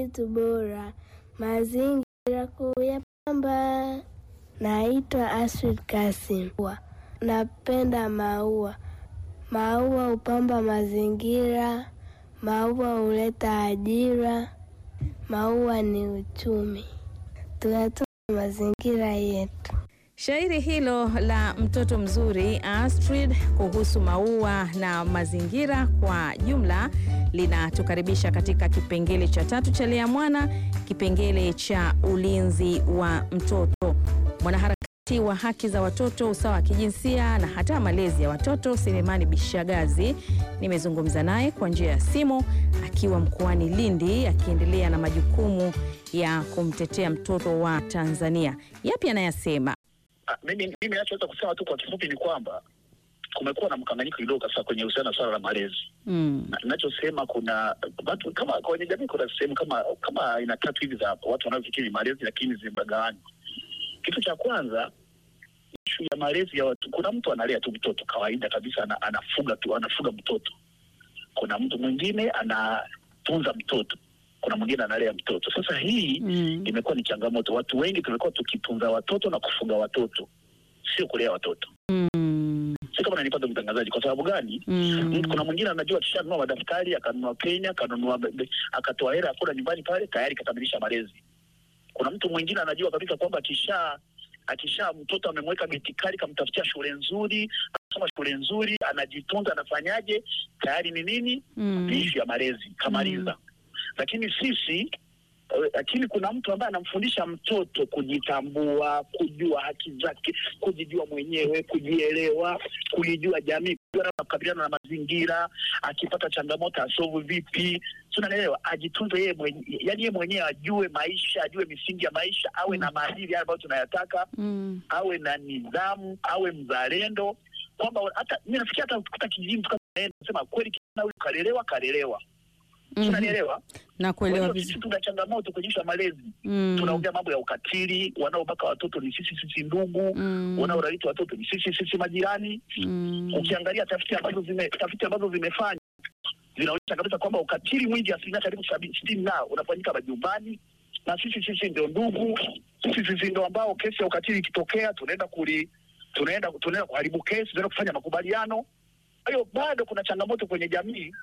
kitu bora, mazingira kuyapamba. Naitwa Astrid Kasim. Napenda maua. Maua hupamba mazingira, maua huleta ajira, maua ni uchumi. Tuyatunze mazingira yetu. Shairi hilo la mtoto mzuri Astrid kuhusu maua na mazingira kwa jumla linatukaribisha katika kipengele cha tatu cha Lea Mwana, kipengele cha ulinzi wa mtoto. Mwanaharakati wa haki za watoto, usawa wa kijinsia na hata malezi ya watoto Selemani Bishagazi nimezungumza naye kwa njia ya simu akiwa mkoani Lindi, akiendelea na majukumu ya kumtetea mtoto wa Tanzania. Yapi anayasema? Ah, mimi mimi nachoweza kusema tu kwa kifupi ni kwamba kumekuwa na mkanganyiko kidogo sasa kwenye uhusiano na swala la malezi. Mm. Na- Ninachosema kuna watu kama kwenye jamii kuna sehemu kama kama aina tatu hivi za watu wanaofikiri malezi, lakini zimegawanywa. Kitu cha kwanza ishu ya malezi ya watu, kuna mtu analea tu mtoto kawaida kabisa, ana, anafuga tu anafuga mtoto. Kuna mtu mwingine anatunza mtoto, kuna mwingine analea mtoto. Sasa hii Mm. imekuwa ni changamoto. Watu wengi tumekuwa tukitunza watoto na kufuga watoto, sio kulea watoto. Mm. Si kama nanipata mtangazaji. Kwa sababu gani? Mm. Mtu- Kuna mwingine anajua akishanunua madaftari akanunua penya akanunua be- be- akatoa hela akula nyumbani pale tayari kakamilisha malezi. Kuna mtu mwingine anajua kabisa kwamba akisha akisha mtoto amemweka geti kali kamtafutia shule nzuri anasoma shule nzuri anajitunza anafanyaje tayari ni nini Mm. ni ishu ya malezi kamaliza. Lakini sisi eh, lakini kuna mtu ambaye anamfundisha mtoto kujitambua, kujua haki zake, kujijua mwenyewe, kujielewa, kuijua jamii, kujua namna ya kukabiliana na mazingira, akipata changamoto asolve vipi, si unanielewa? Ajitunze yeye mwenyewe, yani yeye mwenyewe ajue maisha, ajue misingi ya maisha, awe na maadili yale ambayo tunayataka, Mm. awe na nidhamu, awe mzalendo, kwamba hata mimi nafikia hata ukikuta kijijini tukasema kweli kijana huyu kalelewa, kalelewa, si Mhm. unanielewa? Na Kwa kuelewa hiyo sisi vizuri. tuna changamoto kwenye ishu ya malezi. Mm. Tunaongea mambo ya ukatili, wanaobaka watoto ni sisi sisi ndugu, Mm. wanaorariti watoto ni sisi sisi majirani. Mm. Ukiangalia tafiti ambazo zime tafiti ambazo zimefanya zinaonyesha kabisa kwamba ukatili mwingi asilimia karibu sabini sitini nao unafanyika majumbani, na sisi sisi ndio ndugu, sisi sisi ndio ambao kesi ya ukatili ikitokea tunaenda kuli tunaenda tunaenda kuharibu kesi, tunaenda kufanya makubaliano. Kwa hiyo bado kuna changamoto kwenye jamii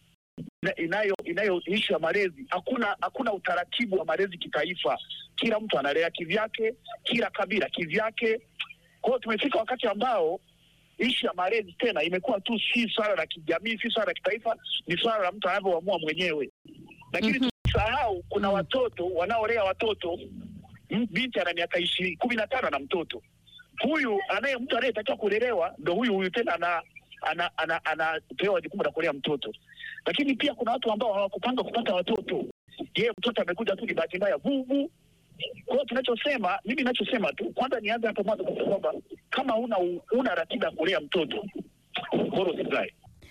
ina- inayo inayo ishu ya malezi. Hakuna hakuna utaratibu wa malezi kitaifa, kila mtu analea kivyake, kila kabila kivyake. Kwa hiyo tumefika wakati ambao ishu ya malezi tena imekuwa tu si swala la kijamii, si swala la kitaifa, ni swala la mtu anavyoamua mwenyewe. Lakini Mhm. tusahau kuna Mhm. watoto wanaolea watoto. M- Binti ana miaka ishirini kumi na tano na mtoto huyu anaye mtu anayetakiwa kulelewa ndo huyu huyu tena ana ana ana anapewa jukumu la kulea mtoto. Lakini pia kuna watu ambao hawakupanga kupata watoto, yeye mtoto amekuja tu ni bahati mbaya vuvu. Kwa hiyo tunachosema, mimi ninachosema tu, kwanza nianze hapo mwanzo kusema kwamba kama una una ratiba ya kulea mtoto bora usizae.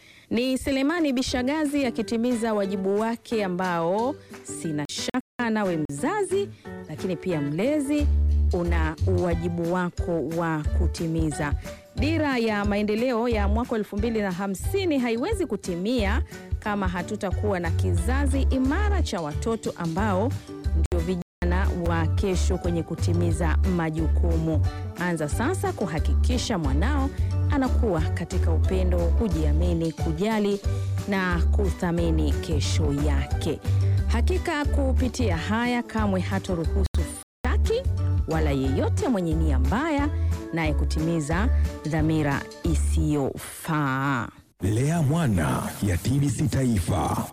Ni Selemani Bishagazi akitimiza wajibu wake ambao sina shaka nawe mzazi, lakini pia mlezi una uwajibu wako wa kutimiza. Dira ya maendeleo ya mwaka elfu mbili na hamsini haiwezi kutimia kama hatutakuwa na kizazi imara cha watoto ambao ndio vijana wa kesho kwenye kutimiza majukumu. Anza sasa kuhakikisha mwanao anakuwa katika upendo, kujiamini, kujali na kuthamini kesho yake. Hakika kupitia haya kamwe hatoruhusu taki wala yeyote mwenye nia mbaya naye kutimiza dhamira isiyofaa. Lea Mwana ya TBC Taifa.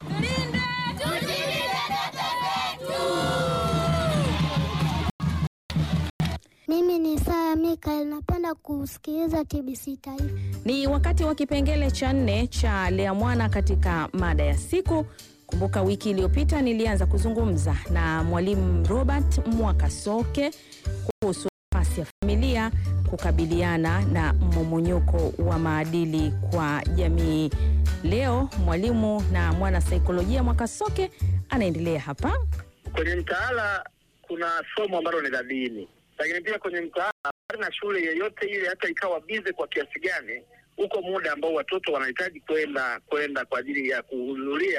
Mimi ni Sara Mikael, napenda kusikiliza TBC Taifa. Ni wakati wa kipengele cha nne cha Lea Mwana katika mada ya siku. Kumbuka wiki iliyopita nilianza kuzungumza na mwalimu Robert Mwakasoke kuhusu nafasi ya familia kukabiliana na mmomonyoko wa maadili kwa jamii. Leo mwalimu na mwana saikolojia Mwakasoke anaendelea hapa. Kwenye mtaala kuna somo ambalo ni la dini, lakini pia kwenye mtaala bali na shule yeyote ile, hata ikawa bize kwa kiasi gani, huko muda ambao watoto wanahitaji kwenda kwenda kwa ajili ya kuhudhuria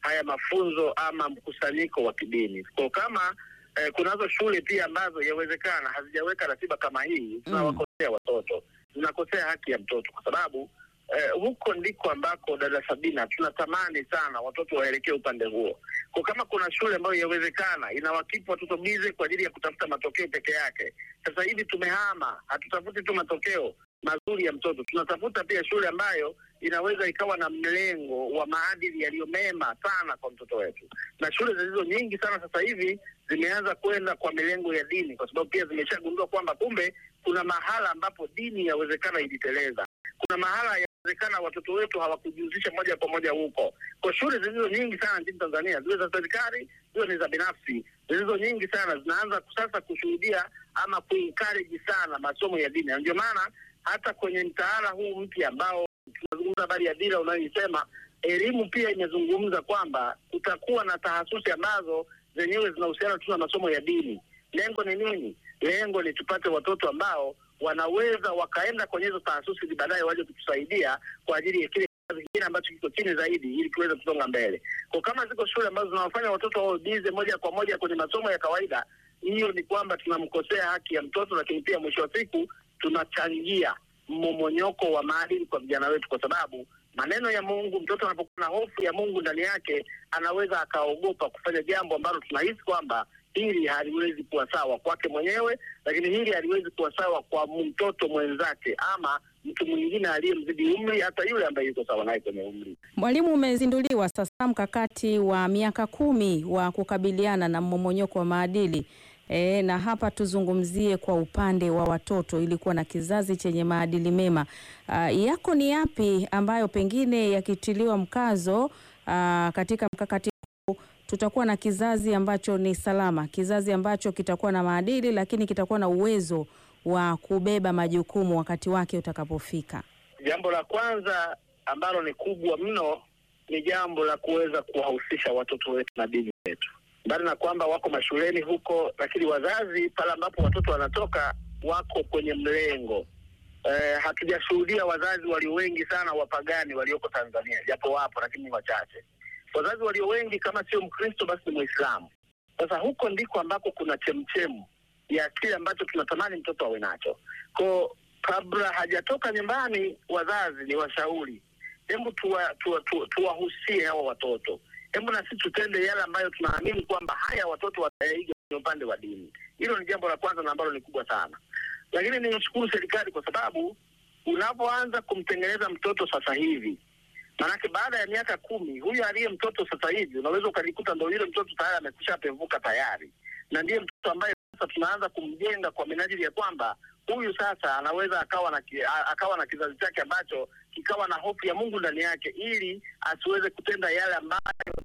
haya mafunzo ama mkusanyiko wa kidini. Kwa kama eh, kunazo shule pia ambazo yawezekana hazijaweka ratiba kama hii, tunawakosea watoto, tunakosea haki ya mtoto kwa sababu eh, huko ndiko ambako dada Sabina tunatamani sana watoto waelekee upande huo. Kwa kama kuna shule ambayo yawezekana inawakipu watoto bize kwa ajili ya kutafuta matokeo peke yake, sasa hivi tumehama, hatutafuti tu matokeo mazuri ya mtoto, tunatafuta pia shule ambayo inaweza ikawa na mlengo wa maadili yaliyo mema sana kwa mtoto wetu, na shule zilizo nyingi sana sasa hivi zimeanza kwenda kwa milengo ya dini, kwa sababu pia zimeshagundua kwamba kumbe kuna mahala ambapo dini yawezekana iliteleza kuna mahala yawezekana watoto wetu hawakujihusisha moja kwa moja huko. Kwa shule zilizo nyingi sana nchini Tanzania, ziwe za serikali, ziwe ni za binafsi, zilizo nyingi sana zinaanza sasa kushuhudia ama kuencourage sana masomo ya dini, na ndio maana hata kwenye mtaala huu mpya ambao tunazungumza habari ya dira unayoisema, elimu pia imezungumza kwamba kutakuwa na tahasusi ambazo zenyewe zinahusiana tu na masomo ya dini. Lengo ni nini? Lengo ni tupate watoto ambao wanaweza wakaenda kwenye hizo taasisi ili baadaye waje kutusaidia kwa ajili ya kile kizazi kingine ambacho kiko chini zaidi, ili tuweze kusonga mbele. Kwa kama ziko shule ambazo zinawafanya watoto wao bize moja kwa moja kwenye masomo ya kawaida, hiyo ni kwamba tunamkosea haki ya mtoto, lakini pia mwisho wa siku tunachangia mmomonyoko wa maadili kwa vijana wetu, kwa sababu maneno ya Mungu, mtoto anapokuwa na hofu ya Mungu ndani yake, anaweza akaogopa kufanya jambo ambalo tunahisi kwamba hili haliwezi kuwa sawa kwake mwenyewe, lakini hili haliwezi kuwa sawa kwa mtoto mwenzake ama mtu mwingine aliyemzidi umri, hata yule ambaye yuko sawa naye kwenye umri. Mwalimu, umezinduliwa sasa mkakati wa miaka kumi wa kukabiliana na mmomonyoko wa maadili. E, na hapa tuzungumzie kwa upande wa watoto ili kuwa na kizazi chenye maadili mema. Ah, yako ni yapi ambayo pengine yakitiliwa mkazo ah, katika mkakati huu tutakuwa na kizazi ambacho ni salama, kizazi ambacho kitakuwa na maadili lakini kitakuwa na uwezo wa kubeba majukumu wakati wake utakapofika. Jambo la kwanza ambalo ni kubwa mno ni jambo la kuweza kuwahusisha watoto wetu na dini zetu, mbali na kwamba wako mashuleni huko, lakini wazazi pale ambapo watoto wanatoka wako kwenye mlengo eh, hatujashuhudia wazazi walio wengi sana wapagani walioko Tanzania, japo wapo, lakini ni wachache. Wazazi walio wengi kama sio Mkristo basi ni Mwislamu. Sasa huko ndiko ambako kuna chemchemu ya kile ambacho tunatamani mtoto awe nacho. Ko kabla hajatoka nyumbani, wazazi ni washauri, hebu tuwahusie tuwa, tuwa, tuwahusie hawa watoto, hebu na sisi tutende yale ambayo tunaamini kwamba haya watoto wataiga kwenye upande wa dini. Hilo ni jambo la kwanza na ambalo ni kubwa sana, lakini nimshukuru serikali kwa sababu unapoanza kumtengeneza mtoto sasa hivi Maanake baada ya miaka kumi huyu aliye mtoto sasa hivi unaweza ukajikuta ndo yule mtoto tayari amekwisha pevuka tayari, na ndiye mtoto ambaye sasa tunaanza kumjenga kwa minajili ya kwamba huyu sasa anaweza akawa na ki, a- akawa na kizazi chake ambacho kikawa na hofu ya Mungu ndani yake, ili asiweze kutenda yale ambayo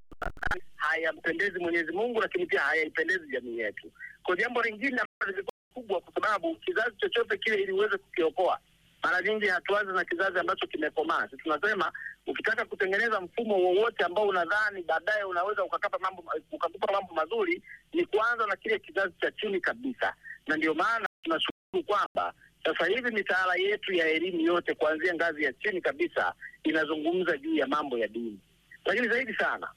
hayampendezi Mwenyezi Mungu, lakini pia hayaipendezi jamii yetu. Kwa jambo lingine ambalo lilikuwa kubwa, kwa sababu kizazi chochote kile ili uweze kukiokoa mara nyingi hatuanzi na kizazi ambacho kimekomaa. Sisi tunasema ukitaka kutengeneza mfumo wowote ambao unadhani baadaye unaweza ukakapa mambo ukakupa mambo mazuri, ni kuanza na kile kizazi cha chini kabisa, na ndio maana tunashukuru kwamba sasa hivi mitaala yetu ya elimu yote kuanzia ngazi ya chini kabisa inazungumza juu ya mambo ya dini, lakini zaidi sana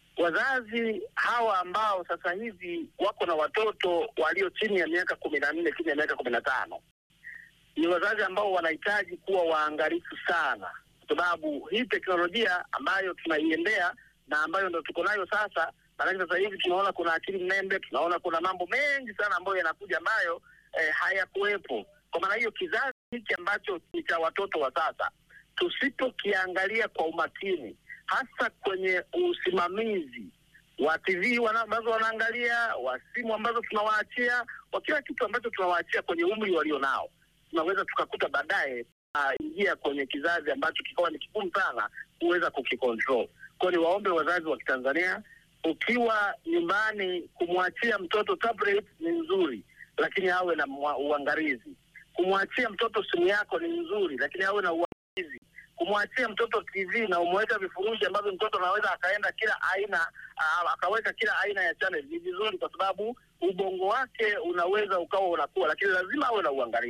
wazazi hawa ambao sasa hivi wako na watoto walio chini ya miaka kumi na nne chini ya miaka kumi na tano ni wazazi ambao wanahitaji kuwa waangalifu sana, kwa sababu hii teknolojia ambayo tunaiendea na ambayo ndo tuko nayo sasa, maanake sasa hivi tunaona kuna akili mnembe, tunaona kuna mambo mengi sana ambayo yanakuja ambayo eh, hayakuwepo. Kwa maana hiyo kizazi hiki ambacho ni cha watoto wa sasa, tusipokiangalia kwa umakini, hasa kwenye usimamizi wa TV wana- ambazo wanaangalia, wa simu ambazo tunawaachia, wa kila kitu ambacho tunawaachia kwenye umri walio nao tunaweza tukakuta baadaye ingia kwenye kizazi ambacho kikawa ni kigumu sana kuweza kukikontrol. Kwa hiyo niwaombe wazazi wa Kitanzania, ukiwa nyumbani, kumwachia mtoto tablet ni nzuri, lakini awe na mwa- uangalizi. Kumwachia mtoto simu yako ni nzuri, lakini awe na uangalizi. Kumwachia mtoto TV na umeweka vifurushi ambavyo mtoto anaweza akaenda kila aina aa, akaweka kila aina ya channel ni vizuri, kwa sababu ubongo wake unaweza ukawa unakuwa, lakini lazima awe na uangalizi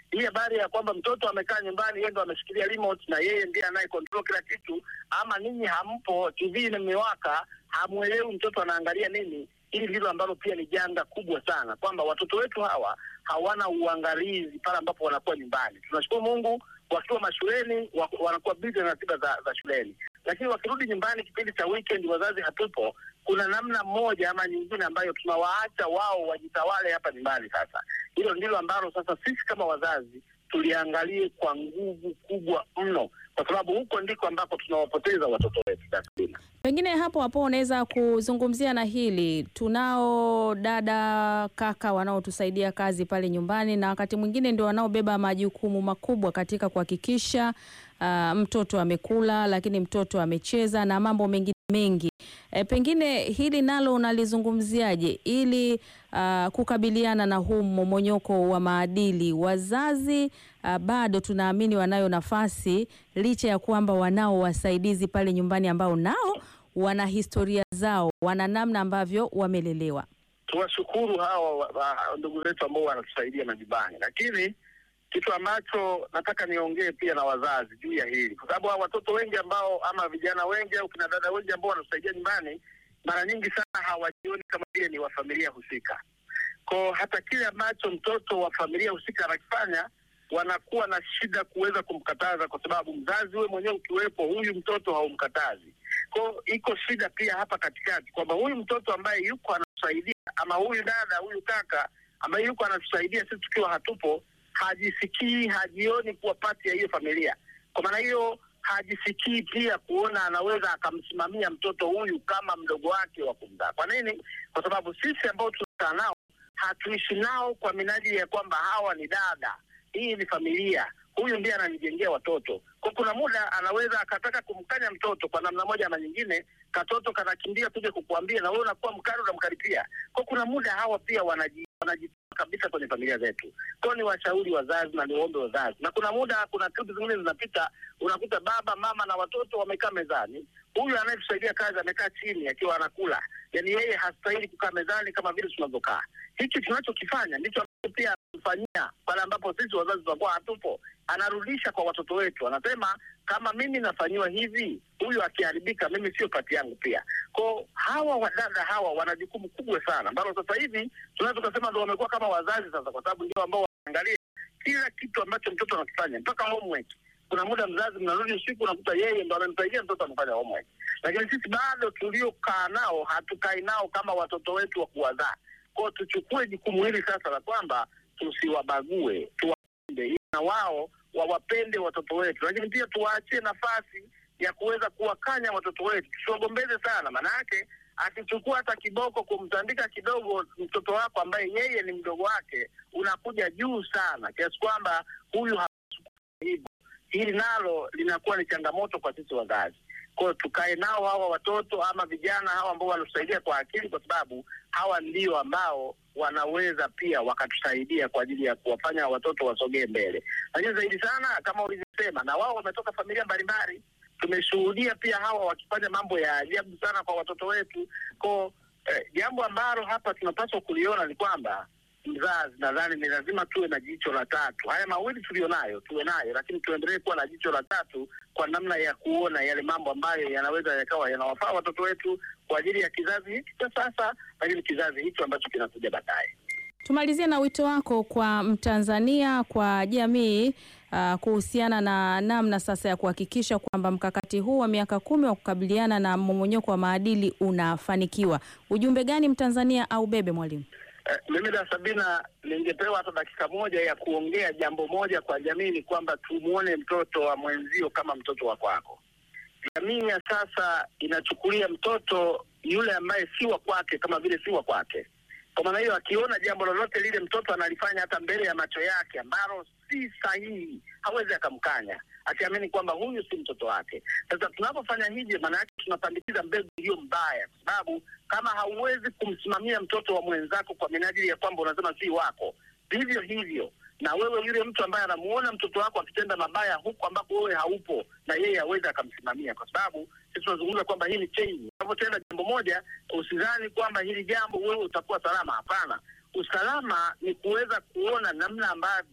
hii habari ya kwamba mtoto amekaa nyumbani, yeye ndo ameshikilia remote na yeye ndiye anaye control kila kitu, ama ninyi hampo, TV imewaka, hamwelewi mtoto anaangalia nini. Hili ndilo ambalo pia ni janga kubwa sana, kwamba watoto wetu hawa hawana uangalizi pale ambapo wanakuwa nyumbani. Tunashukuru Mungu, wakiwa mashuleni wa- wanakuwa busy na ratiba za, za shuleni, lakini wakirudi nyumbani kipindi cha weekend, wazazi hatupo, kuna namna moja ama nyingine ambayo tunawaacha wao wajitawale hapa nyumbani. Sasa hilo ndilo ambalo sasa sisi kama wazazi tuliangalie kwa nguvu kubwa mno, kwa sababu huko ndiko ambako tunawapoteza watoto wetu. Dasbina. Pengine hapo hapo unaweza kuzungumzia na hili. Tunao dada kaka wanaotusaidia kazi pale nyumbani, na wakati mwingine ndio wanaobeba majukumu makubwa katika kuhakikisha ah, mtoto amekula, lakini mtoto amecheza na mambo mengine mengi. E, pengine hili nalo unalizungumziaje ili ah, kukabiliana na huu mmomonyoko wa maadili? Wazazi ah, bado tunaamini wanayo nafasi licha ya kwamba wanao wasaidizi pale nyumbani ambao nao wana historia zao, wana namna ambavyo wamelelewa. Tuwashukuru hawa wa- wa- ndugu zetu ambao wanatusaidia majumbani, lakini kitu ambacho nataka niongee pia na wazazi juu ya hili, kwa sababu hawa watoto wengi ambao ama vijana wengi au kina dada wengi ambao wanatusaidia nyumbani, mara nyingi sana hawajioni kama vile ni wa familia husika. Ko hata kile ambacho mtoto wa familia husika anakifanya wanakuwa na shida kuweza kumkataza, kwa sababu mzazi wewe mwenyewe ukiwepo, huyu mtoto haumkatazi. Ko iko shida pia hapa katikati, kwamba huyu mtoto ambaye yuko anatusaidia ama huyu dada huyu kaka ambaye yuko anatusaidia sisi tukiwa hatupo, hajisikii hajioni kuwa pati ya hiyo familia. Kwa maana hiyo hajisikii pia kuona anaweza akamsimamia mtoto huyu kama mdogo wake wa kumzaa. Kwa nini? Kwa sababu sisi ambao tunakaa nao hatuishi nao kwa minajili ya kwamba hawa ni dada, hii ni familia, huyu ndiye ananijengea watoto. Kwa kuna muda anaweza akataka kumkanya mtoto kwa namna moja ama nyingine, katoto kanakimbia kuja kukuambia, na wewe unakuwa mkali, unamkaribia. Kwa kuna muda hawa pia wanaji wanajitoa kabisa kwenye familia zetu. Kwa ni washauri wazazi na niombe wazazi, na kuna muda, kuna klipu zingine zinapita, unakuta baba mama na watoto wamekaa mezani, huyu anayetusaidia kazi amekaa chini akiwa anakula, yaani yeye hastahili kukaa mezani kama vile tunavyokaa. Hiki tunachokifanya ndicho ambacho pia anatufanyia pale ambapo sisi wazazi tunakuwa hatupo, anarudisha kwa watoto wetu, anasema kama mimi nafanyiwa hivi, huyu akiharibika, mimi sio pati yangu pia. Ko hawa wadada hawa wana jukumu kubwa sana, ambalo sasa hivi tunaweza tukasema ndo wamekuwa kama wazazi sasa, kwa sababu ndio ambao wanaangalia kila kitu ambacho mtoto anakifanya mpaka homework. Kuna muda mzazi mnarudi usiku, unakuta yeye ndo amemsaidia mtoto amefanya homework, lakini sisi bado tuliokaa nao hatukai nao kama watoto wetu wa kuwazaa. Kwao tuchukue jukumu hili sasa la kwamba tusiwabague, tuwapende ili na wao wawapende watoto wetu, lakini pia tuwaachie nafasi ya kuweza kuwakanya watoto wetu, tusiwagombeze sana. Maana yake akichukua hata kiboko kumtandika kidogo mtoto wako ambaye yeye ni mdogo wake, unakuja juu sana kiasi kwamba huyu hapaswi kufanya hivyo. Hili nalo linakuwa ni changamoto kwa sisi wazazi. Kwa hiyo tukae nao hawa watoto ama vijana hawa ambao wanatusaidia kwa akili, kwa sababu hawa ndio ambao wanaweza pia wakatusaidia kwa ajili ya kuwafanya watoto wasogee mbele. Lakini zaidi sana kama ulivyosema, na wao wametoka familia mbalimbali, tumeshuhudia pia hawa wakifanya mambo ya ajabu sana kwa watoto wetu. Ko eh, jambo ambalo hapa tunapaswa kuliona ni kwamba mzazi, nadhani ni lazima tuwe na jicho la tatu. Haya mawili tulionayo tuwe nayo, lakini tuendelee kuwa na jicho la tatu kwa namna ya kuona yale mambo ambayo yanaweza yakawa yanawafaa watoto wetu kwa ajili ya kizazi hiki cha sasa, lakini kizazi hicho ambacho kinakuja baadaye. Tumalizie na wito wako kwa Mtanzania, kwa jamii uh, kuhusiana na namna sasa ya kuhakikisha kwamba mkakati huu wa miaka kumi wa kukabiliana na mmomonyoko wa maadili unafanikiwa. Ujumbe gani Mtanzania au bebe mwalimu? Eh, mimi na Sabina ningepewa hata dakika moja ya kuongea jambo moja kwa jamii, ni kwamba tumuone mtoto wa mwenzio kama mtoto wa kwako. Jamii ya sasa inachukulia mtoto yule ambaye si wa kwake kama vile si wa kwake. Kwa maana hiyo, akiona jambo lolote lile mtoto analifanya hata mbele ya macho yake ambalo si sahihi, hawezi akamkanya, akiamini kwamba huyu si mtoto wake. Sasa tunapofanya hivyo, maana yake tunapandikiza mbegu iliyo mbaya, kwa sababu kama hauwezi kumsimamia mtoto wa mwenzako kwa minajili ya kwamba unasema si wako, vivyo hivyo na wewe yule mtu ambaye anamuona mtoto wako akitenda mabaya huku ambako wewe haupo, na yeye aweze akamsimamia, kwa sababu sisi tunazungumza kwamba hii ni change. Unapotenda jambo moja, usidhani kwamba hili jambo wewe utakuwa salama. Hapana, usalama ni kuweza kuona namna ambavyo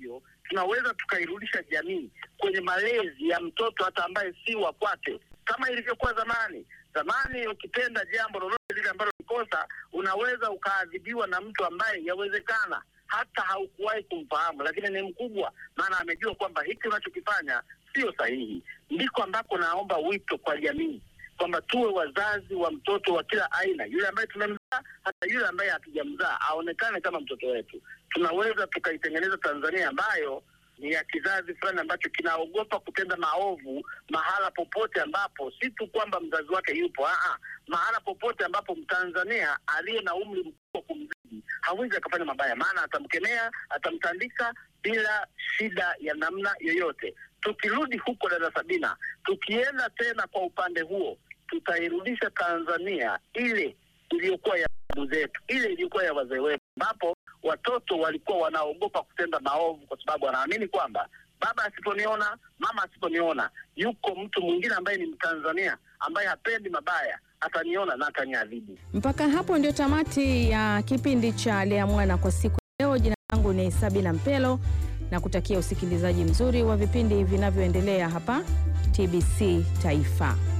tunaweza tukairudisha jamii kwenye malezi ya mtoto hata ambaye si wa kwake, kama ilivyokuwa zamani. Zamani ukitenda jambo lolote lile ambalo ni kosa, unaweza ukaadhibiwa na mtu ambaye yawezekana hata haukuwahi kumfahamu, lakini ni mkubwa, maana amejua kwamba hiki unachokifanya sio sahihi. Ndiko ambako naomba wito kwa jamii kwamba tuwe wazazi wa mtoto wa kila aina, yule ambaye tumemzaa, hata yule ambaye hatujamzaa, aonekane kama mtoto wetu. Tunaweza tukaitengeneza Tanzania ambayo ni ya kizazi fulani ambacho kinaogopa kutenda maovu mahala popote ambapo si tu kwamba mzazi wake yupo, aa, mahala popote ambapo Mtanzania aliye na umri mkubwa kumzidi hawezi akafanya mabaya, maana atamkemea, atamtandika bila shida ya namna yoyote. Tukirudi huko, dada Sabina, tukienda tena kwa upande huo, tutairudisha Tanzania ile iliyokuwa ya babu zetu, ile iliyokuwa ya wazee wetu, ambapo watoto walikuwa wanaogopa kutenda maovu kwa sababu wanaamini kwamba baba asiponiona, mama asiponiona, yuko mtu mwingine ambaye ni Mtanzania ambaye hapendi mabaya, ataniona na ataniadhibu. Mpaka hapo ndio tamati ya kipindi cha Lea Mwana kwa siku ya leo. Jina langu ni Sabina Mpelo na kutakia usikilizaji mzuri wa vipindi vinavyoendelea hapa TBC Taifa.